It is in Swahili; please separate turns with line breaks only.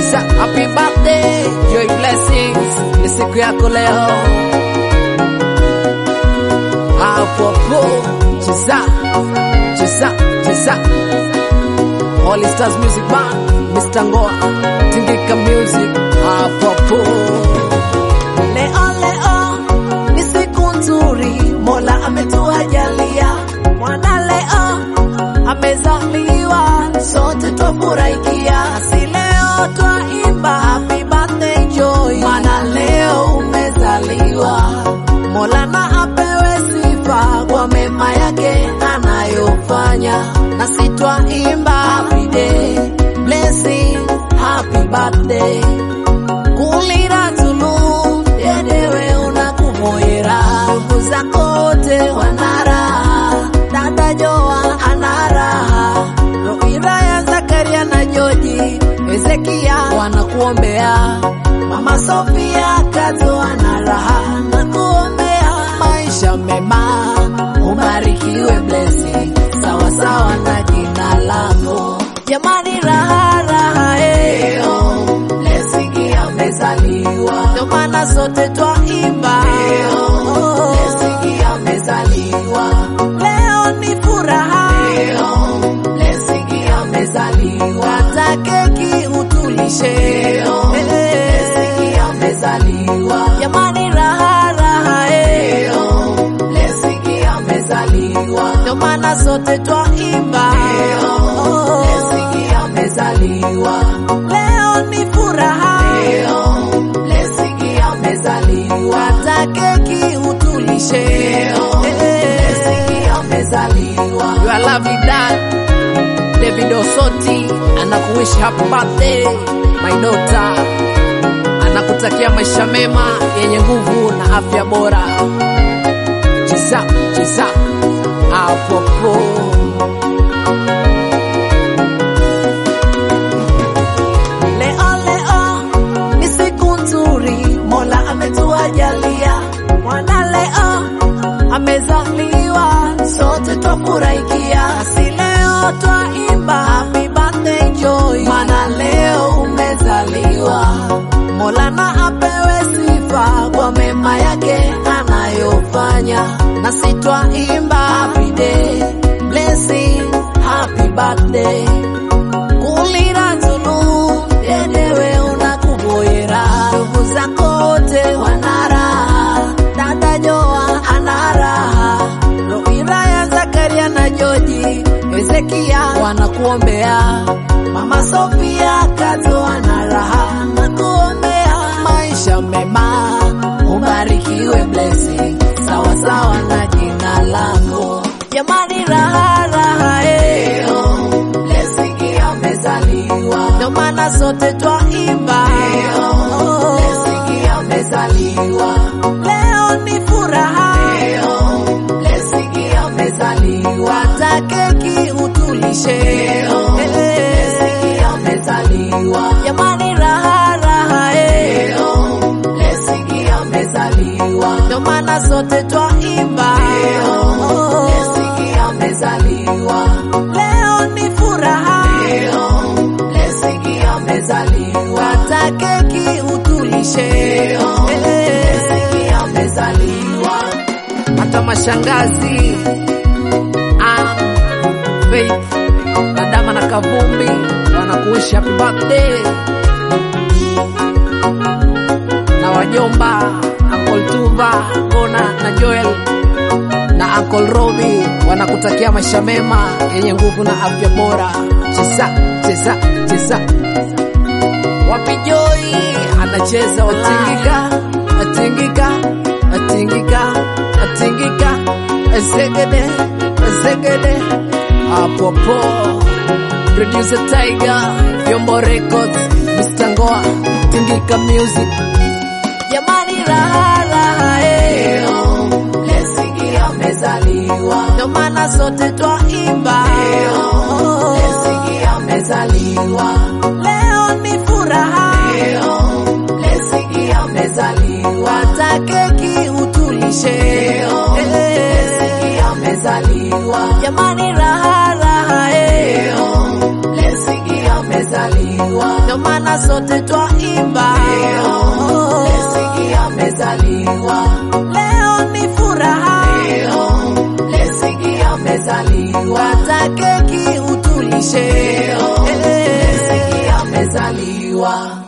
Chisa, happy birthday, joy blessings, ni siku yako leo. Hapo hapo, chisa, chisa, chisa. Holy Stars Music Band, Mr. Ngoa, Tingika Music, hapo hapo. Leo leo ni siku nzuri, Mola ametuajalia mwana leo amezaliwa, sote twafurahikia, si leo twaimba happy birthday joy, maana leo umezaliwa. Mola na apewe sifa kwa mema yake anayofanya, na si twaimba happy day blessing, happy birthday kulira tulu yedewe unakumoyera ndugu zako wote wanaraha dada Joa anaraha Roira ya Zakaria na Joji Ezekia wanakuombea Mama Sofia Kato anaraha na kuombea maisha mema ubarikiwe blessing sawa sawa na jina lako jamani raha raha eh Blessing amezaliwa, ndio maana sote twaimba. Blessing amezaliwa, leo ni furaha. Blessing amezaliwa, hata keki utulishe. Blessing amezaliwa, jamani raha raha eh. Blessing amezaliwa, ndio maana sote twaimba. Blessing amezaliwa, leo ni furaha. Blessing amezaliwa, hata keki utulishe. Blessing amezaliwa, you are lovely dad. David Osoti anakuwish happy birthday my daughter, anakutakia maisha mema yenye nguvu na afya bora. Chisa chisa apopo Leo leo ni siku nzuri, Mola ametuajalia mwana leo amezaliwa, sote twafurahikia, si leo twaimba happy birthday joy, maana leo umezaliwa. Mola na apewe sifa kwa mema yake anayofanya, na si twaimba happy day blessing, happy birthday kulira tunu yedewe unakuboyera ndugu zako wote wanaraha dada Joa anaraha Roira ya Zakaria na Joji Ezekia wanakuombea Mama Sofia Kato anaraha na kuombea maisha mema ubarikiwe blessing sawa sawa na jina lako jamani raha raha eh. Blessing amezaliwa, ndio maana sote twaimba. Blessing amezaliwa, leo ni furaha. Blessing amezaliwa, hata keki utulishe. Blessing amezaliwa, jamani raha raha eh. Blessing amezaliwa, ndio maana sote twaimba. Blessing amezaliwa, leo ni furaha. Blessing amezaliwa, hata keki utulishe. Blessing amezaliwa, hata mashangazi Ann, Faith na Dama na Kavumbi wanakuishi happy birthday na wajomba Uncle Tuva, Bona na Joel na Uncle Robi wanakutakia maisha mema yenye nguvu na afya bora. Cheza cheza cheza, wapi Joy anacheza, watingika atingika atingika atingika, ezegede ezegede, hapo hapo. Producer Tiger, Vyombo Records, Mr. Ngoa, Tingika Music. Jamani raha raha eh. Blessing amezaliwa, ndio maana sote twaimba. Blessing amezaliwa, leo ni furaha. Blessing amezaliwa, hata keki utulishe. Blessing amezaliwa, jamani raha raha eh. Blessing amezaliwa, ndio maana sote twaimba
leo Blessing amezaliwa,
leo ni furaha,
leo Blessing amezaliwa,
kata keki utulishe
leo
Eh.
Blessing amezaliwa.